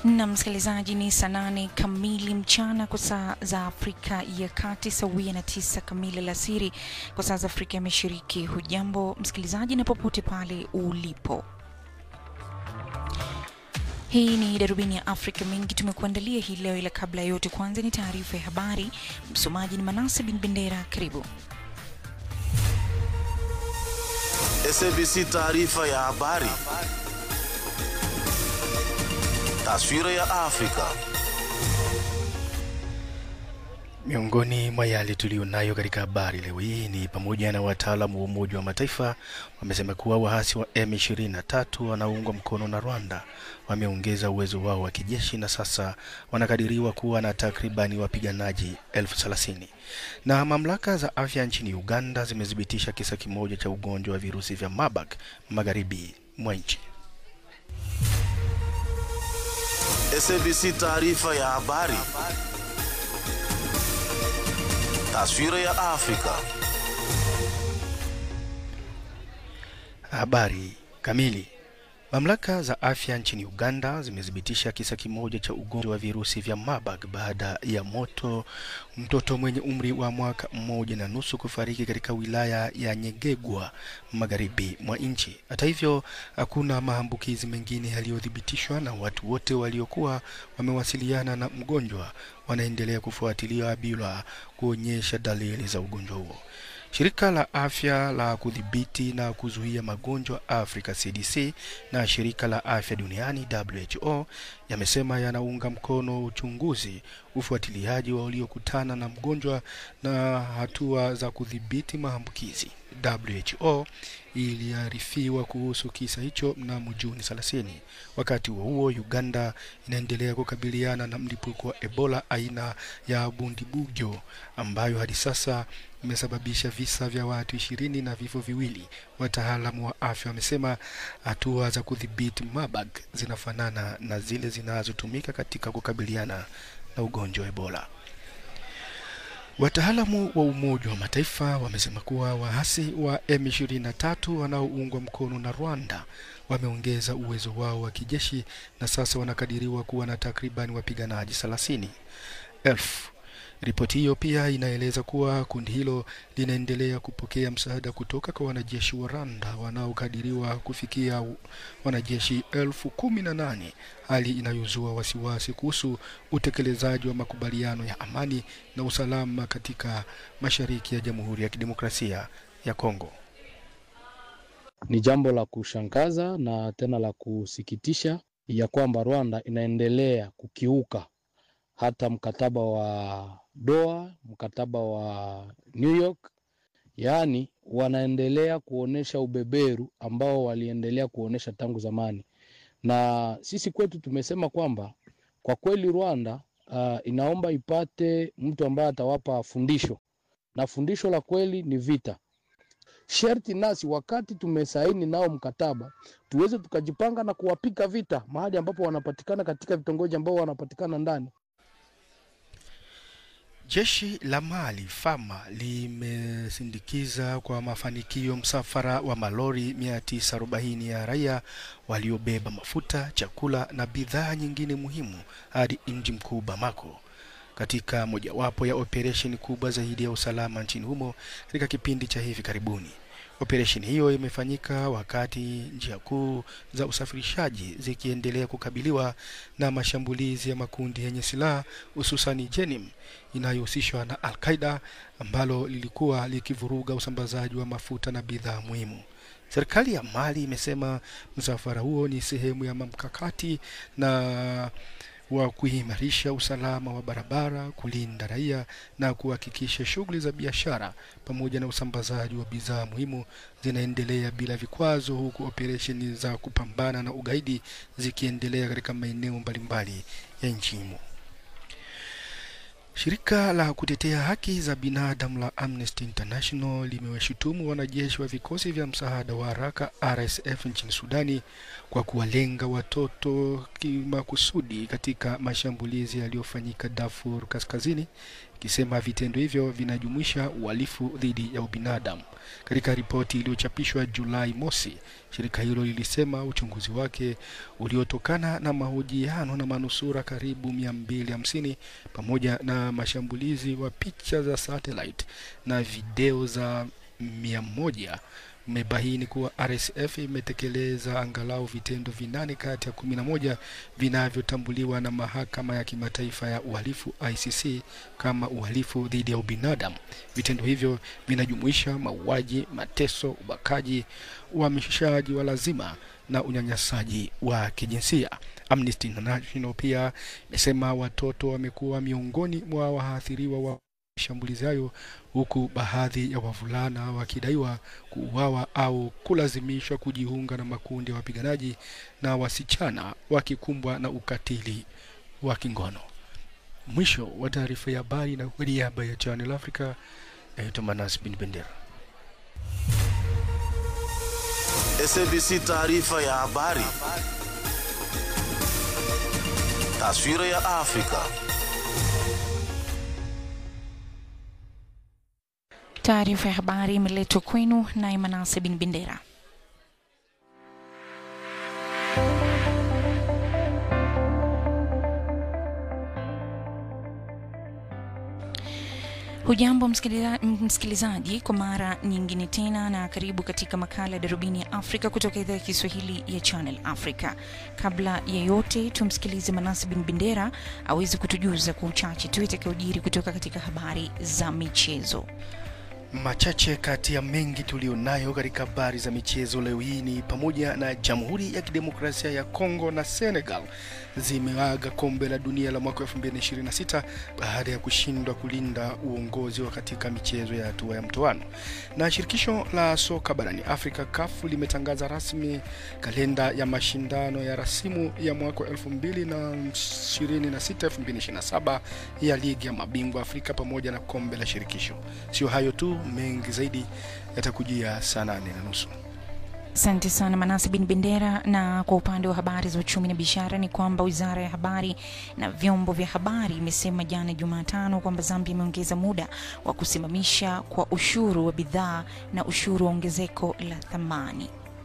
na msikilizaji, ni saa nane kamili mchana kwa saa za Afrika ya Kati, sawia na tisa kamili alasiri kwa saa za Afrika ya Mashariki. Hujambo msikilizaji, na popote pale ulipo. Hii ni darubini ya Afrika. Mengi tumekuandalia hii leo, ila kabla ya yote, kwanza ni taarifa ya habari. Msomaji ni Manase bin Bendera. Karibu. SABC taarifa ya habari. Taswira ya Afrika. Miongoni mwa yale tuliyonayo katika habari leo hii ni pamoja na wataalamu wa Umoja wa Mataifa wamesema kuwa waasi wa M23 wanaoungwa mkono na Rwanda wameongeza uwezo wao wa kijeshi na sasa wanakadiriwa kuwa na takribani wapiganaji elfu thelathini. Na mamlaka za afya nchini Uganda zimethibitisha kisa kimoja cha ugonjwa wa virusi vya Marburg magharibi mwa nchi. SABC taarifa ya habari. Taswira ya Afrika. Habari kamili. Mamlaka za afya nchini Uganda zimethibitisha kisa kimoja cha ugonjwa wa virusi vya Marburg baada ya moto mtoto mwenye umri wa mwaka mmoja na nusu kufariki katika wilaya ya Nyegegwa magharibi mwa nchi. Hata hivyo, hakuna maambukizi mengine yaliyothibitishwa na watu wote waliokuwa wamewasiliana na mgonjwa wanaendelea kufuatiliwa bila kuonyesha dalili za ugonjwa huo. Shirika la afya la kudhibiti na kuzuia magonjwa Afrika CDC na shirika la afya duniani WHO yamesema yanaunga mkono uchunguzi, ufuatiliaji wa waliokutana na mgonjwa na hatua za kudhibiti maambukizi. WHO iliarifiwa kuhusu kisa hicho mnamo Juni 30. Wakati huo huo, Uganda inaendelea kukabiliana na mlipuko wa Ebola aina ya Bundibugyo ambayo hadi sasa imesababisha visa vya watu ishirini na vifo viwili. Wataalamu wa afya wamesema hatua za kudhibiti Marburg zinafanana na zile zinazotumika katika kukabiliana na ugonjwa wa Ebola. Wataalamu wa Umoja wa Mataifa wamesema kuwa waasi wa M23 wanaoungwa mkono na Rwanda wameongeza uwezo wao wa kijeshi na sasa wanakadiriwa kuwa na takriban wapiganaji thelathini elfu. Ripoti hiyo pia inaeleza kuwa kundi hilo linaendelea kupokea msaada kutoka kwa wanajeshi wa Rwanda wanaokadiriwa kufikia wanajeshi elfu kumi na nane, hali inayozua wasiwasi kuhusu utekelezaji wa makubaliano ya amani na usalama katika mashariki ya Jamhuri ya Kidemokrasia ya Kongo. Ni jambo la kushangaza na tena la kusikitisha ya kwamba Rwanda inaendelea kukiuka hata mkataba wa Doha, mkataba wa New York, yaani wanaendelea kuonesha ubeberu ambao waliendelea kuonesha tangu zamani. Na sisi kwetu tumesema kwamba kwa kweli Rwanda uh, inaomba ipate mtu ambaye atawapa fundisho, na fundisho la kweli ni vita. Sherti nasi wakati tumesaini nao mkataba tuweze tukajipanga na kuwapika vita mahali ambapo wanapatikana katika vitongoji ambao wanapatikana ndani. Jeshi la Mali Fama limesindikiza kwa mafanikio msafara wa malori 940 ya raia waliobeba mafuta, chakula na bidhaa nyingine muhimu hadi mji mkuu Bamako katika mojawapo ya operesheni kubwa zaidi ya usalama nchini humo katika kipindi cha hivi karibuni. Operesheni hiyo imefanyika wakati njia kuu za usafirishaji zikiendelea kukabiliwa na mashambulizi ya makundi yenye silaha hususani Jenim inayohusishwa na Al-Qaida ambalo lilikuwa likivuruga usambazaji wa mafuta na bidhaa muhimu. Serikali ya Mali imesema msafara huo ni sehemu ya mkakati na wa kuimarisha usalama wa barabara, kulinda raia na kuhakikisha shughuli za biashara pamoja na usambazaji wa bidhaa muhimu zinaendelea bila vikwazo, huku operesheni za kupambana na ugaidi zikiendelea katika maeneo mbalimbali ya nchi humo. Shirika la kutetea haki za binadamu la Amnesty International limewashutumu wanajeshi wa vikosi vya msaada wa haraka RSF nchini Sudani kwa kuwalenga watoto kimakusudi katika mashambulizi yaliyofanyika Darfur Kaskazini, ikisema vitendo hivyo vinajumuisha uhalifu dhidi ya ubinadamu. Katika ripoti iliyochapishwa Julai mosi, shirika hilo lilisema uchunguzi wake uliotokana na mahojiano na manusura karibu 250 pamoja na mashambulizi wa picha za satellite na video za mia moja umebaini kuwa RSF imetekeleza angalau vitendo vinane kati ya kumi na moja vinavyotambuliwa na mahakama ya kimataifa ya uhalifu ICC kama uhalifu dhidi ya ubinadamu. Vitendo hivyo vinajumuisha mauaji, mateso, ubakaji, uhamishaji wa lazima na unyanyasaji wa kijinsia. Amnesty International pia imesema watoto wamekuwa miongoni mwa waathiriwa wa mashambulizi hayo huku baadhi ya wavulana wakidaiwa kuuawa au kulazimishwa kujiunga na makundi ya wapiganaji na wasichana wakikumbwa na ukatili wa kingono. Mwisho wa taarifa ya habari, na kwa niaba ya Channel Africa, naitwa Manas bin Bendera. SABC taarifa ya habari. Taswira ya Afrika. Taarifa ya habari imeletwa kwenu naye Manase bin Bendera. Hujambo msikiliza, msikilizaji, kwa mara nyingine tena na karibu katika makala ya Darubini ya Afrika kutoka idhaa ya Kiswahili ya Channel Africa. Kabla ya yote, tumsikilize Manasi bin Bendera aweze kutujuza kwa uchache tu itakayojiri kutoka katika habari za michezo. Machache kati ya mengi tulionayo katika habari za michezo leo hii ni pamoja na Jamhuri ya Kidemokrasia ya Kongo na Senegal zimeaga kombe la dunia la mwaka 2026 baada ya kushindwa kulinda uongozi wa katika michezo ya hatua ya mtoano. Na shirikisho la soka barani Afrika CAF limetangaza rasmi kalenda ya mashindano ya rasimu ya mwaka 2026-2027 ya ligi ya mabingwa Afrika pamoja na kombe la shirikisho. Sio hayo tu, mengi zaidi yatakujia saa nane na nusu. Asante sana Manase bin Bendera. Na kwa upande wa habari za uchumi na biashara ni kwamba wizara ya habari na vyombo vya habari imesema jana Jumatano kwamba Zambia imeongeza muda wa kusimamisha kwa ushuru wa bidhaa na ushuru wa ongezeko la thamani.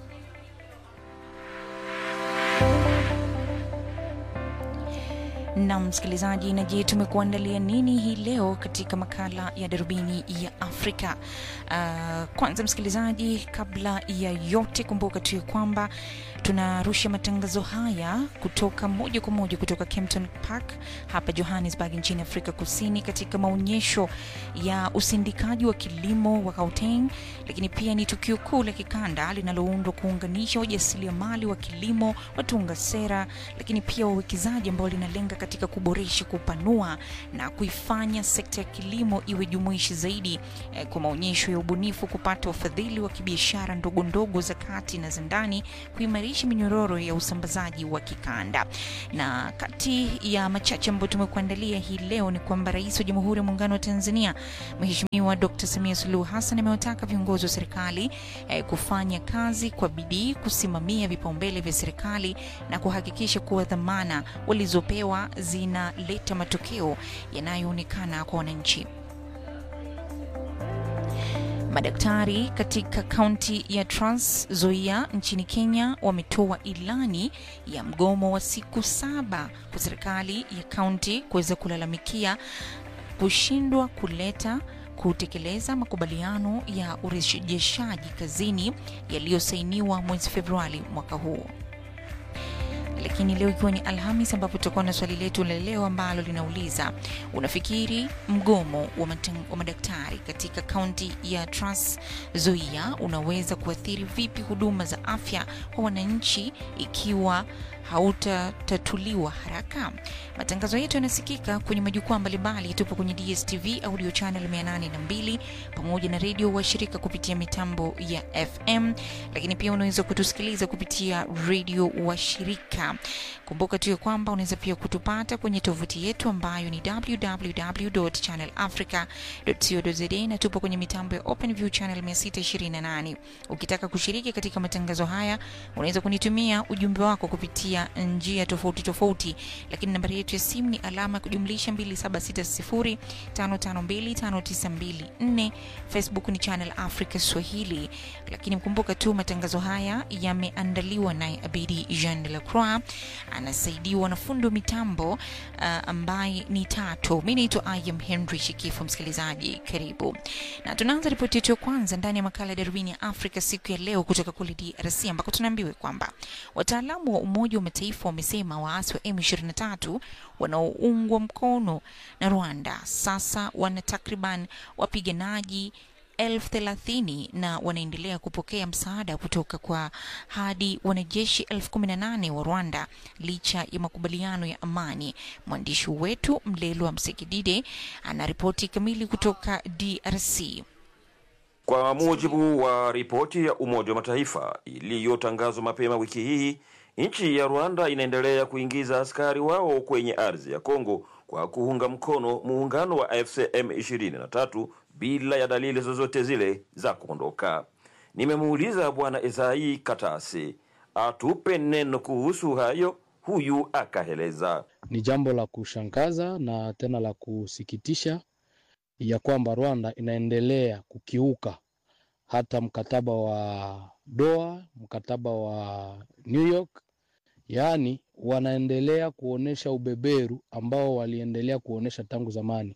na msikilizaji, na je, tumekuandalia nini hii leo katika makala ya darubini ya Afrika? Uh, kwanza msikilizaji, kabla ya yote, kumbuka tu ya kwamba tunarusha matangazo haya kutoka moja kwa moja kutoka Kempton Park hapa Johannesburg nchini Afrika Kusini, katika maonyesho ya usindikaji wa kilimo wa Gauteng, lakini pia ni tukio kuu la kikanda linaloundwa kuunganisha wajasiriamali wa kilimo, watunga sera, lakini pia wawekezaji ambao linalenga katika kuboresha, kupanua na kuifanya sekta ya kilimo iwe jumuishi zaidi eh, kwa maonyesho ya ubunifu, kupata wafadhili wa kibiashara ndogo ndogo za kati na za ndani, kuimarisha minyororo ya usambazaji wa kikanda. Na kati ya machache ambayo tumekuandalia hii leo ni kwamba Rais wa Jamhuri ya Muungano wa Tanzania Mheshimiwa Dr. Samia Suluhu Hassan amewataka viongozi wa serikali eh, kufanya kazi kwa bidii, kusimamia vipaumbele vya serikali na kuhakikisha kuwa dhamana walizopewa zinaleta matokeo yanayoonekana kwa wananchi. Madaktari katika kaunti ya Trans Nzoia nchini Kenya wametoa ilani ya mgomo wa siku saba kwa serikali ya kaunti kuweza kulalamikia kushindwa kuleta kutekeleza makubaliano ya urejeshaji kazini yaliyosainiwa mwezi Februari mwaka huu lakini leo ikiwa ni Alhamis, ambapo tutakuwa na swali letu la leo ambalo linauliza unafikiri mgomo wa, matang, wa madaktari katika kaunti ya Trans Nzoia unaweza kuathiri vipi huduma za afya kwa wananchi ikiwa hautatatuliwa haraka? Matangazo yetu yanasikika kwenye majukwaa mbalimbali. Tupo kwenye DSTV audio channel 802 pamoja na redio washirika kupitia mitambo ya FM, lakini pia unaweza kutusikiliza kupitia redio washirika. Kumbuka tu ya kwamba unaweza pia kutupata kwenye tovuti yetu ambayo ni www.channelafrica.co.za na tupo kwenye mitambo ya OpenView channel 628. Ukitaka kushiriki katika matangazo haya, unaweza kunitumia ujumbe wako kupitia kupitia njia tofauti tofauti, lakini nambari yetu ya simu ni alama ya kujumlisha 276055259254. Facebook ni Channel Africa Swahili, lakini mkumbuka tu matangazo haya yameandaliwa naye Abidi Jean de la Croix, anasaidiwa na fundo mitambo uh, ambaye ni Tato. Mi naitwa Ayam Henry Shikifu. Msikilizaji, karibu na tunaanza ripoti yetu ya kwanza ndani ya makala ya darubini ya Afrika siku ya leo kutoka kule DRC ambako tunaambiwa kwamba wataalamu wa Umoja wa Mataifa wamesema waasi wa M23 wanaoungwa mkono na Rwanda sasa wana takriban wapiganaji elfu thelathini na wanaendelea kupokea msaada kutoka kwa hadi wanajeshi elfu kumi na nane wa Rwanda licha ya makubaliano ya amani. Mwandishi wetu Mlelwa Msekidide anaripoti kamili kutoka DRC. Kwa mujibu wa ripoti ya Umoja wa Mataifa iliyotangazwa mapema wiki hii, nchi ya Rwanda inaendelea kuingiza askari wao kwenye ardhi ya Kongo kwa kuunga mkono muungano wa AFC M23 bila ya dalili zozote zile za kuondoka. Nimemuuliza Bwana Isai Katasi atupe neno kuhusu hayo, huyu akaeleza. Ni jambo la kushangaza na tena la kusikitisha ya kwamba Rwanda inaendelea kukiuka hata mkataba wa Doha, mkataba wa New York, yaani wanaendelea kuonesha ubeberu ambao waliendelea kuonesha tangu zamani,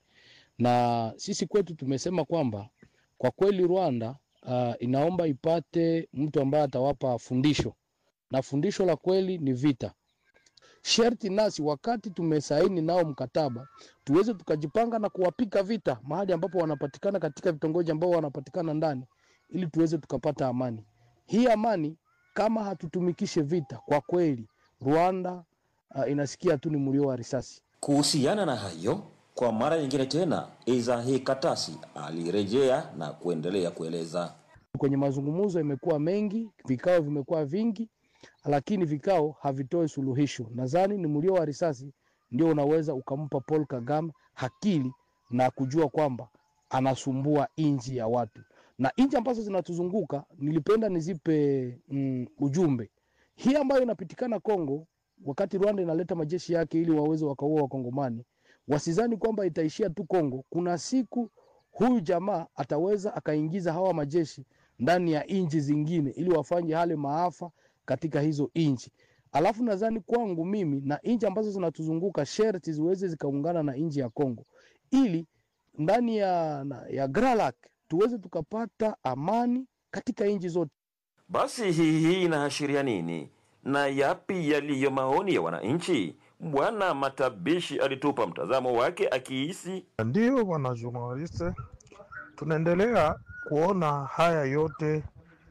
na sisi kwetu tumesema kwamba kwa kweli Rwanda uh, inaomba ipate mtu ambaye atawapa fundisho, na fundisho la kweli ni vita. Sherti nasi wakati tumesaini nao mkataba tuweze tukajipanga na kuwapika vita mahali ambapo wanapatikana katika vitongoji ambao wanapatikana ndani, ili tuweze tukapata amani. Hii amani kama hatutumikishe vita, kwa kweli Rwanda uh, inasikia tu ni mlio wa risasi. Kuhusiana na hayo, kwa mara nyingine tena, Izahi Katasi alirejea na kuendelea kueleza. Kwenye mazungumzo imekuwa mengi, vikao vimekuwa vingi, lakini vikao havitoi suluhisho. Nadhani ni mlio wa risasi ndio unaweza ukampa Paul Kagame akili na kujua kwamba anasumbua inji ya watu na inji ambazo zinatuzunguka. Nilipenda nizipe mm, ujumbe hii ambayo inapitikana Kongo, wakati Rwanda inaleta majeshi yake ili waweze wakaua Wakongomani, wasizani kwamba itaishia tu Kongo. Kuna siku huyu jamaa ataweza akaingiza hawa majeshi ndani ya inji zingine ili wafanye hale maafa katika hizo inchi. Alafu nadhani kwangu mimi na inchi ambazo zinatuzunguka sherti ziweze zikaungana na inchi ya Kongo ili ndani ya, na- ya Gralak tuweze tukapata amani katika inchi zote. Basi hii hii inaashiria nini na yapi yaliyo maoni ya wananchi? Bwana Matabishi alitupa mtazamo wake akihisi Ndiyo bwana journaliste, tunaendelea kuona haya yote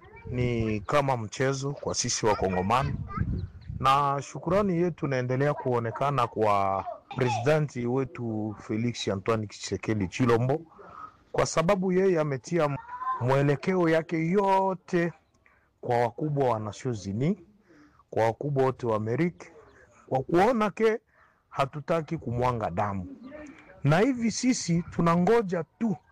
ni kama mchezo kwa sisi Wakongomani, na shukurani yetu inaendelea kuonekana kwa presidenti wetu Felix Antoine Tshisekedi Chilombo, kwa sababu yeye ametia mwelekeo yake yote kwa wakubwa wa Nations Unies, kwa wakubwa wote wa Amerika, kwa kuona ke hatutaki kumwanga damu na hivi sisi tunangoja tu